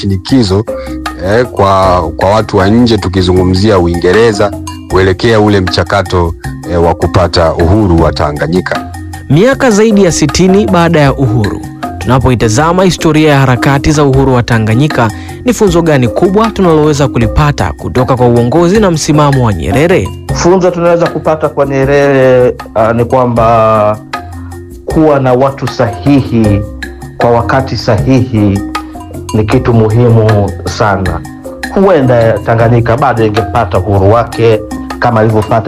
mashinikizo eh, kwa, kwa watu wa nje, tukizungumzia Uingereza kuelekea ule mchakato eh, wa kupata uhuru wa Tanganyika. Miaka zaidi ya sitini baada ya uhuru, tunapoitazama historia ya harakati za uhuru wa Tanganyika, ni funzo gani kubwa tunaloweza kulipata kutoka kwa uongozi na msimamo wa Nyerere? Funzo tunaweza kupata kwa Nyerere uh, ni kwamba kuwa na watu sahihi kwa wakati sahihi ni kitu muhimu sana. Huenda Tanganyika bado ingepata uhuru wake kama alivyopata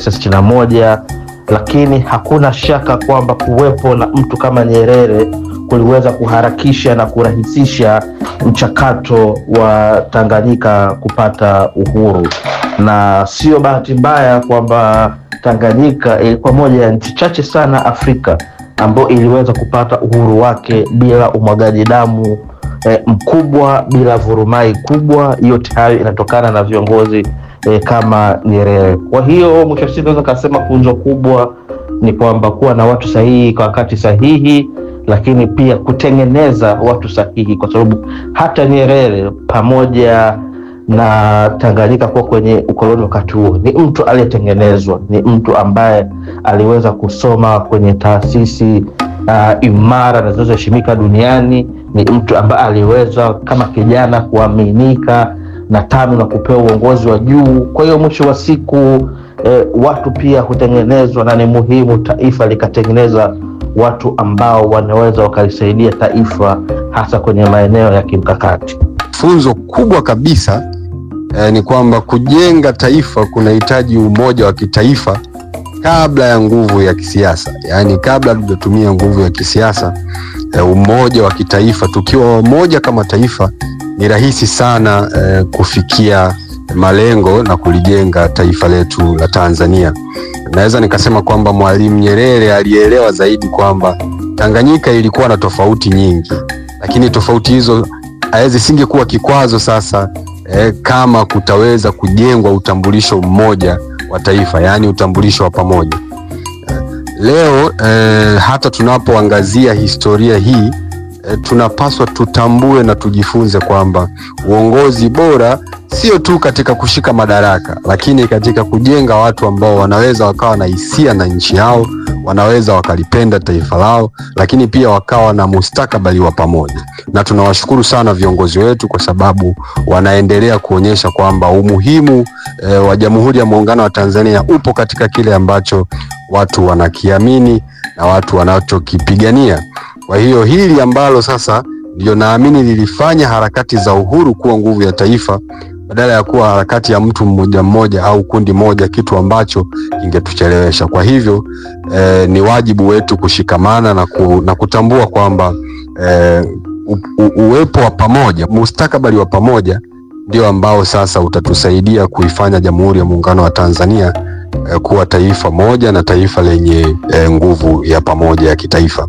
1961 lakini hakuna shaka kwamba kuwepo na mtu kama Nyerere kuliweza kuharakisha na kurahisisha mchakato wa Tanganyika kupata uhuru, na sio bahati mbaya kwamba Tanganyika ilikuwa moja ya nchi chache sana Afrika ambayo iliweza kupata uhuru wake bila umwagaji damu eh, mkubwa, bila vurumai kubwa. Yote hayo inatokana na viongozi eh, kama Nyerere. Kwa hiyo mwisho wa siku naweza kasema funzo kubwa ni kwamba kuwa na watu sahihi kwa wakati sahihi, lakini pia kutengeneza watu sahihi, kwa sababu hata Nyerere pamoja na Tanganyika kuwa kwenye ukoloni wakati huo, ni mtu aliyetengenezwa, ni mtu ambaye aliweza kusoma kwenye taasisi uh, imara na zinazoheshimika duniani. Ni mtu ambaye aliweza kama kijana kuaminika na tano na kupewa uongozi wa juu. Kwa hiyo mwisho wa siku eh, watu pia hutengenezwa, na ni muhimu taifa likatengeneza watu ambao wanaweza wakalisaidia taifa hasa kwenye maeneo ya kimkakati. Funzo kubwa kabisa eh, ni kwamba kujenga taifa kunahitaji umoja wa kitaifa kabla ya nguvu ya kisiasa, yaani kabla hatujatumia nguvu ya kisiasa eh, umoja wa kitaifa. Tukiwa wamoja kama taifa, ni rahisi sana eh, kufikia malengo na kulijenga taifa letu la Tanzania. Naweza nikasema kwamba Mwalimu Nyerere alielewa zaidi kwamba Tanganyika ilikuwa na tofauti nyingi, lakini tofauti hizo zisingekuwa kikwazo sasa eh, kama kutaweza kujengwa utambulisho mmoja wa taifa, yaani utambulisho wa pamoja. Leo eh, hata tunapoangazia historia hii eh, tunapaswa tutambue na tujifunze kwamba uongozi bora sio tu katika kushika madaraka, lakini katika kujenga watu ambao wanaweza wakawa na hisia na nchi yao, wanaweza wakalipenda taifa lao, lakini pia wakawa na mustakabali wa pamoja. Na tunawashukuru sana viongozi wetu kwa sababu wanaendelea kuonyesha kwamba umuhimu e, wa Jamhuri ya Muungano wa Tanzania upo katika kile ambacho watu wanakiamini na watu wanachokipigania. Kwa hiyo hili ambalo sasa ndio naamini lilifanya harakati za uhuru kuwa nguvu ya taifa badala ya kuwa harakati ya mtu mmoja mmoja au kundi moja, kitu ambacho kingetuchelewesha. Kwa hivyo eh, ni wajibu wetu kushikamana na, ku, na kutambua kwamba eh, u, u, uwepo wa pamoja, mustakabali wa pamoja ndio ambao sasa utatusaidia kuifanya Jamhuri ya Muungano wa Tanzania eh, kuwa taifa moja na taifa lenye eh, nguvu ya pamoja ya kitaifa.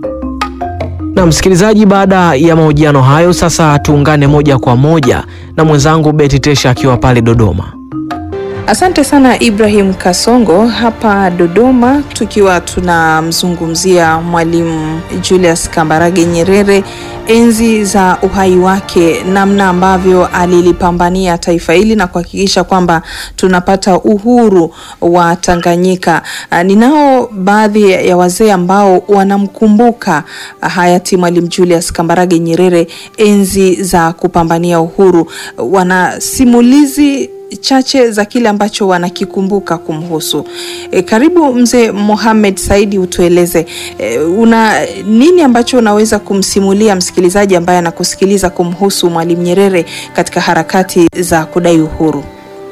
Na msikilizaji, baada ya mahojiano hayo, sasa tuungane moja kwa moja na mwenzangu Beti Tesha akiwa pale Dodoma. Asante sana Ibrahim Kasongo hapa Dodoma, tukiwa tunamzungumzia Mwalimu Julius Kambarage Nyerere, enzi za uhai wake, namna ambavyo alilipambania taifa hili na kuhakikisha kwamba tunapata uhuru wa Tanganyika. Ninao baadhi ya wazee ambao wanamkumbuka hayati Mwalimu Julius Kambarage Nyerere enzi za kupambania uhuru, wana simulizi chache za kile ambacho wanakikumbuka kumhusu. E, karibu mzee Mohamed Saidi, utueleze e, una nini ambacho unaweza kumsimulia msikilizaji ambaye anakusikiliza kumhusu Mwalimu Nyerere katika harakati za kudai uhuru?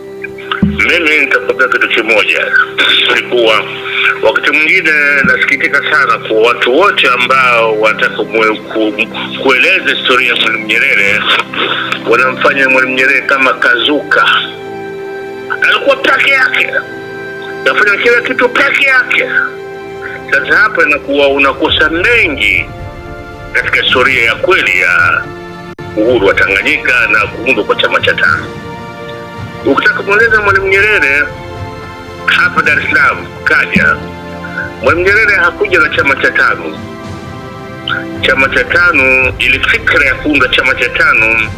Mimi nitakwambia kitu kimoja, ni kuwa wakati mwingine nasikitika sana kwa watu wote ambao wanataka ku, kueleza historia ya Mwalimu Nyerere wanamfanya Mwalimu Nyerere kama kazuka alikuwa peke yake, nafanya kila kitu peke yake. Sasa hapa inakuwa unakosa mengi katika historia ya kweli ya uhuru wa Tanganyika na kuundwa kwa chama cha tano. Ukitaka kumweleza Mwalimu Nyerere hapa Dar es Salaam kaja, Mwalimu Nyerere hakuja na chama cha tano. Chama cha tano, ili fikra ya kuunda chama cha tano